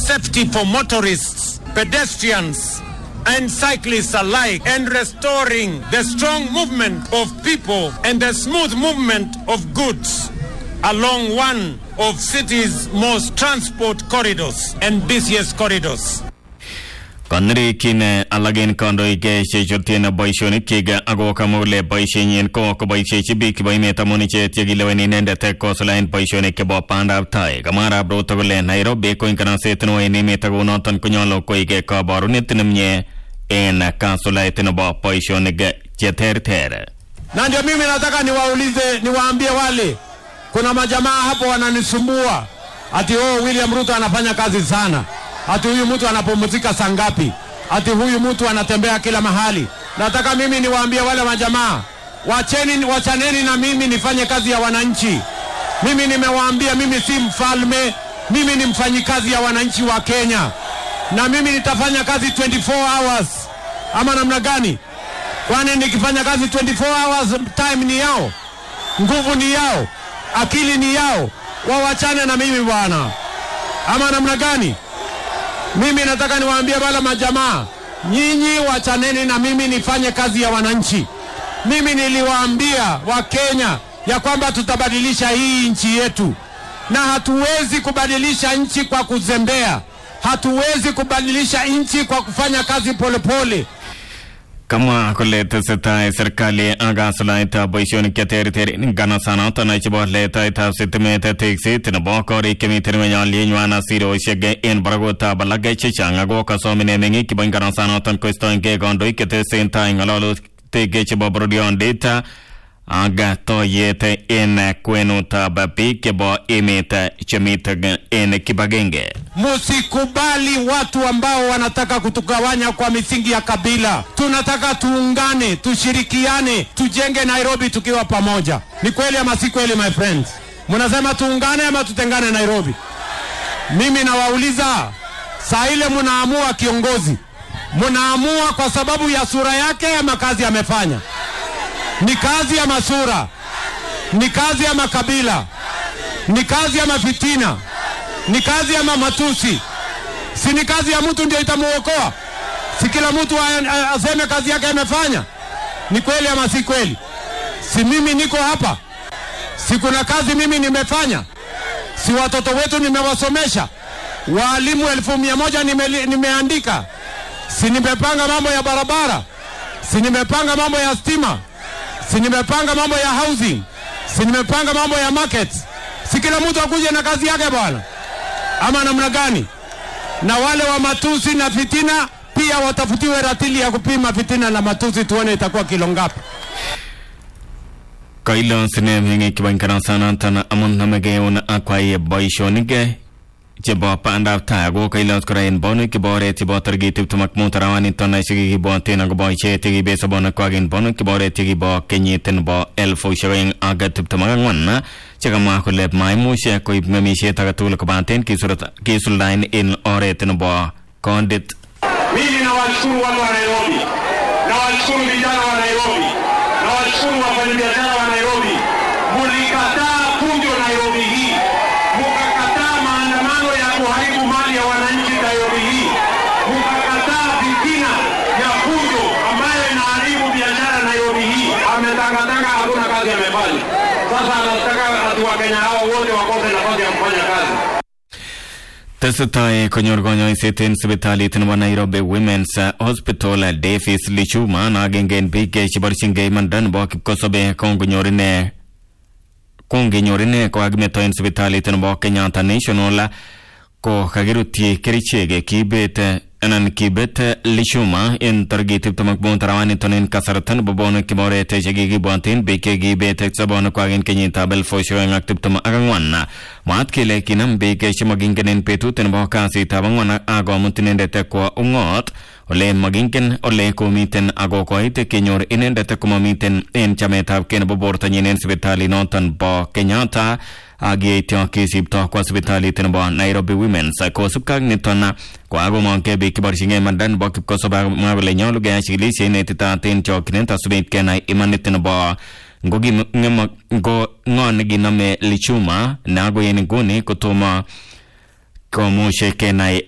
safety for motorists, pedestrians, and cyclists alike, and restoring the strong movement of people and the smooth movement of goods along one of city's most transport corridors and busiest corridors. Konirikin alak kandoik chechutyin boisionikchik ako kamwa kole boisienyin ko koboisiechi biik chebo emet amun icheket chekilewen inendet kosulaen boisionik chebo bandab tai. Kamwa Arap Ruto kole Nairobi ko inganaset neo en emet ako noton konyolu koik kaborunet nemie en kasulait nebo boisionik cheterter. Na ndio mimi nataka niwaulize, niwaambie wale, kuna majamaa hapo wananisumbua ati oh, William Ruto anafanya kazi sana, ati huyu mtu anapumzika saa ngapi, ati huyu mtu anatembea kila mahali. Nataka mimi niwaambie wale majamaa, wacheni, wachaneni na mimi nifanye kazi ya wananchi. Mimi nimewaambia, mimi si mfalme, mimi ni mfanyikazi ya wananchi wa Kenya, na mimi nitafanya kazi 24 hours, ama namna gani? Kwani nikifanya kazi 24 hours, time ni yao, nguvu ni yao, akili ni yao, wawachane na mimi bwana, ama namna gani? Mimi nataka niwaambie wale majamaa, nyinyi wachaneni na mimi nifanye kazi ya wananchi. Mimi niliwaambia Wakenya ya kwamba tutabadilisha hii nchi yetu, na hatuwezi kubadilisha nchi kwa kuzembea, hatuwezi kubadilisha nchi kwa kufanya kazi polepole pole. Kamwa kole tesetai serikali ak kasulaitab boisionik cheterter en nganasanoton chebo letaetab sitimet tekset nebo korik chemiten ngweny alyenywan asirosiek en barakutab alak chechang ako kasom ine meng'ik chebo nganasanoton koistoengei kandoik chetesen tai ng'alalutik chebo bororyondit ak toyet en kwenutab biik chebo emet chemiten en kibagenge. Musikubali watu ambao wanataka kutugawanya kwa misingi ya kabila. Tunataka tuungane, tushirikiane, tujenge Nairobi tukiwa pamoja. Ni kweli ama si kweli, my friends? Mnasema tuungane ama tutengane Nairobi? Mimi nawauliza, saa ile mnaamua kiongozi, mnaamua kwa sababu ya sura yake ama kazi amefanya? Ni kazi ya masura? Ni kazi ya makabila? Ni kazi ya mafitina? Ni kazi ya matusi? Si ni kazi ya mtu ndio itamuokoa? Si kila mtu aseme kazi yake amefanya? Ni kweli ama si kweli? Si mimi niko hapa, si kuna kazi mimi nimefanya? Si watoto wetu nimewasomesha? Waalimu elfu mia moja nime, nimeandika? Si nimepanga mambo ya barabara? Si nimepanga mambo ya stima? Si nimepanga mambo ya housing? Si nimepanga mambo ya markets? Si kila mtu akuje na kazi yake bwana, ama namna gani? Na wale wa matusi na fitina pia watafutiwe ratili ya kupima fitina na matusi, tuone itakuwa kilo ngapi. Kailosine meng'ik chebo nganasanoton amun namegeun akwai boisionik chebo bandab tai ako kailos kora en bonwek chebo oret chebo tarikit tiptem ak mut arawaniton chekikibwoten akobo icheket chekiibet sobonekwak en bonwek chebo oret chekibo kenyit nebo elfusiek oeng ak tiptem ak ang'wan chekamwa kole maimuch koib ng'emisiet agetugul kobaten kisuldaen en oret nebo kondit. Mimi nawashukuru watu wa Nairobi, nawashukuru vijana wa Nairobi, nawashukuru wafanyabiashara wa Nairobi. Mulikataa fujo Nairobi hii, mukakataa maandamano ya kuharibu mali ya wananchi Nairobi hii, mukakataa fitina ya fujo ambayo inaharibu biashara Nairobi hii. Ametangatanga, hakuna kazi amefanya. Sasa anataka ati Wakenya hao wote wakose nafasi ya kufanya kazi. Tesetai konyor konyoiset en sipitalit nebo Nairobi Women's Hospital Davis Lichuma na agenge en biik cheborchingei imanda nebo kipkosobe kongonyor ine kongenyor ine kokakimeto en sipitalit nebo Kenyatta National ko kakirutyi kerichek kibet anan kibet Lichuma en tarikit tiptem ak mut arawaniton en kasarta nebo bonwek chebo oret chekikibwaten biik chekibet sobonekwak en kenyitab elfusiek oeng ak tiptem ak ang'wan mwaat kele kinam biik chemokingen en betut nebo kasitab ang'wan ak komut inendet kwo ung'ot ole makingen ole komiten ako koit kenyor inendet komamiten en chametabgei nebo bortonyin en sipitalit noton bo Kenyatta ak yeityo kisipto kwa sipitalit nebo Nairobi Women's kosubkei ak niton kokakomongkei biik cheborchingei imanda nebo kipkosobe akomwa kole nyolu keyai chikilisiet neititaat en chokyinet asubit kenai imanit nebo ngo ng'o nekinome Lichuma ne akoi en nguni kotomo komuch kenai